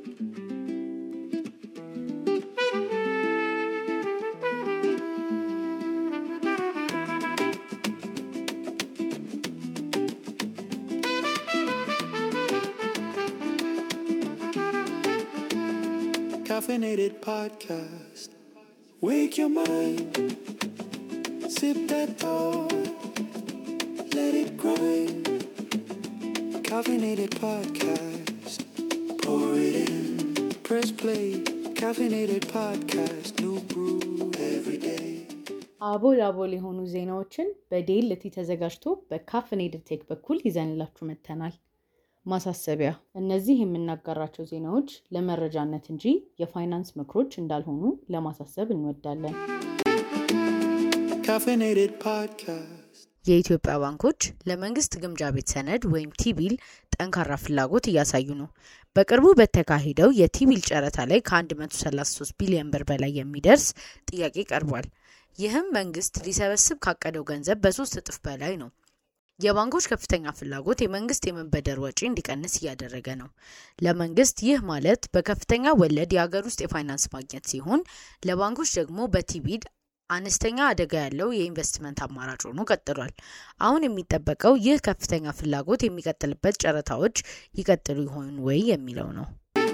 Caffeinated podcast. Wake your mind. Sip that thought. Let it grind. Caffeinated podcast. Pour it in. Press play. Caffeinated podcast. New brew every day. አቦል አቦል የሆኑ ዜናዎችን በዴልቲ ተዘጋጅቶ በካፍኔድድ ቴክ በኩል ይዘንላችሁ መጥተናል። ማሳሰቢያ፣ እነዚህ የምናጋራቸው ዜናዎች ለመረጃነት እንጂ የፋይናንስ ምክሮች እንዳልሆኑ ለማሳሰብ እንወዳለን። Caffeinated podcast. የኢትዮጵያ ባንኮች ለመንግስት ግምጃ ቤት ሰነድ ወይም ቲቢል ጠንካራ ፍላጎት እያሳዩ ነው። በቅርቡ በተካሄደው የቲቢል ጨረታ ላይ ከ133 ቢሊዮን ብር በላይ የሚደርስ ጥያቄ ቀርቧል። ይህም መንግስት ሊሰበስብ ካቀደው ገንዘብ በሶስት እጥፍ በላይ ነው። የባንኮች ከፍተኛ ፍላጎት የመንግስት የመበደር ወጪ እንዲቀንስ እያደረገ ነው። ለመንግስት ይህ ማለት በከፍተኛ ወለድ የሀገር ውስጥ የፋይናንስ ማግኘት ሲሆን፣ ለባንኮች ደግሞ በቲቢል አነስተኛ አደጋ ያለው የኢንቨስትመንት አማራጭ ሆኖ ቀጥሏል። አሁን የሚጠበቀው ይህ ከፍተኛ ፍላጎት የሚቀጥልበት ጨረታዎች ይቀጥሉ ይሆን ወይ የሚለው ነው።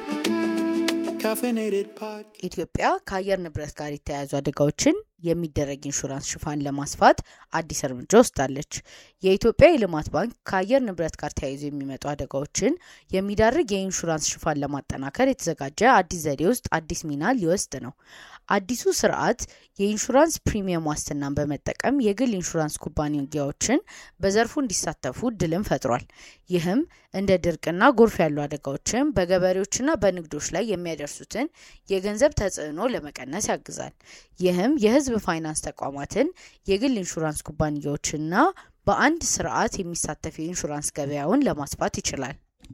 Caffeinated podcast. ኢትዮጵያ ከአየር ንብረት ጋር የተያያዙ አደጋዎችን የሚደረግ ኢንሹራንስ ሽፋን ለማስፋት አዲስ እርምጃ ወስዳለች። የኢትዮጵያ የልማት ባንክ ከአየር ንብረት ጋር ተያይዞ የሚመጡ አደጋዎችን የሚዳርግ የኢንሹራንስ ሽፋን ለማጠናከር የተዘጋጀ አዲስ ዘዴ ውስጥ አዲስ ሚና ሊወስድ ነው። አዲሱ ስርዓት የኢንሹራንስ ፕሪሚየም ዋስትናን በመጠቀም የግል ኢንሹራንስ ኩባንያዎችን በዘርፉ እንዲሳተፉ እድልን ፈጥሯል። ይህም እንደ ድርቅና ጎርፍ ያሉ አደጋዎችን በገበሬዎችና በንግዶች ላይ የሚያደርሱትን የገንዘብ ተጽዕኖ ለመቀነስ ያግዛል። ይህም የሕዝብ ፋይናንስ ተቋማትን፣ የግል ኢንሹራንስ ኩባንያዎችና በአንድ ስርዓት የሚሳተፍ የኢንሹራንስ ገበያውን ለማስፋት ይችላል።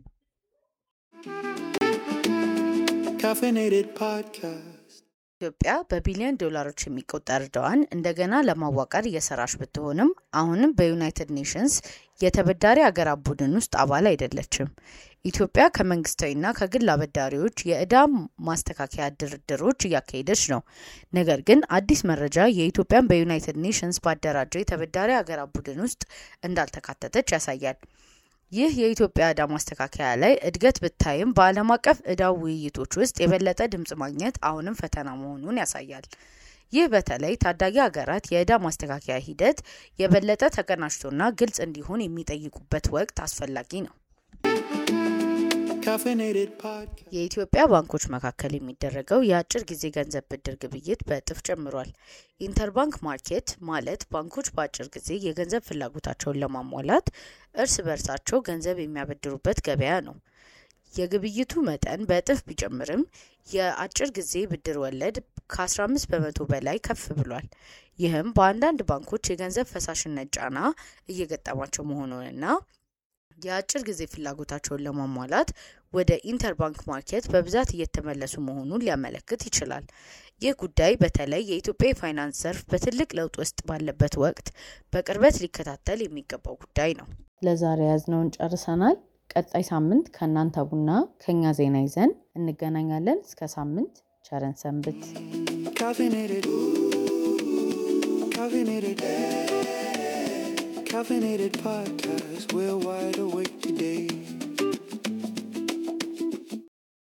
Caffeinated podcast. ኢትዮጵያ በቢሊዮን ዶላሮች የሚቆጠር ዕዳዋን እንደገና ለማዋቀር እየሰራች ብትሆንም አሁንም በዩናይትድ ኔሽንስ የተበዳሪ አገራት ቡድን ውስጥ አባል አይደለችም። ኢትዮጵያ ከመንግስታዊና ከግል አበዳሪዎች የዕዳ ማስተካከያ ድርድሮች እያካሄደች ነው። ነገር ግን አዲስ መረጃ የኢትዮጵያን በዩናይትድ ኔሽንስ ባደራጀው የተበዳሪ አገራት ቡድን ውስጥ እንዳልተካተተች ያሳያል። ይህ የኢትዮጵያ ዕዳ ማስተካከያ ላይ እድገት ብታይም በዓለም አቀፍ ዕዳ ውይይቶች ውስጥ የበለጠ ድምጽ ማግኘት አሁንም ፈተና መሆኑን ያሳያል። ይህ በተለይ ታዳጊ ሀገራት የዕዳ ማስተካከያ ሂደት የበለጠ ተቀናጅቶና ግልጽ እንዲሆን የሚጠይቁበት ወቅት አስፈላጊ ነው። Caffeinated podcast. የኢትዮጵያ ባንኮች መካከል የሚደረገው የአጭር ጊዜ ገንዘብ ብድር ግብይት በእጥፍ ጨምሯል። ኢንተርባንክ ማርኬት ማለት ባንኮች በአጭር ጊዜ የገንዘብ ፍላጎታቸውን ለማሟላት እርስ በርሳቸው ገንዘብ የሚያበድሩበት ገበያ ነው። የግብይቱ መጠን በእጥፍ ቢጨምርም የአጭር ጊዜ ብድር ወለድ ከ15 በመቶ በላይ ከፍ ብሏል። ይህም በአንዳንድ ባንኮች የገንዘብ ፈሳሽነት ጫና እየገጠማቸው መሆኑንና የአጭር ጊዜ ፍላጎታቸውን ለማሟላት ወደ ኢንተርባንክ ማርኬት በብዛት እየተመለሱ መሆኑን ሊያመለክት ይችላል። ይህ ጉዳይ በተለይ የኢትዮጵያ የፋይናንስ ዘርፍ በትልቅ ለውጥ ውስጥ ባለበት ወቅት በቅርበት ሊከታተል የሚገባው ጉዳይ ነው። ለዛሬ ያዝነውን ጨርሰናል። ቀጣይ ሳምንት ከእናንተ ቡና ከኛ ዜና ይዘን እንገናኛለን። እስከ ሳምንት ቸረን ሰንብት። Caffeinated. Caffeinated. Caffeinated podcast. We're wide awake today.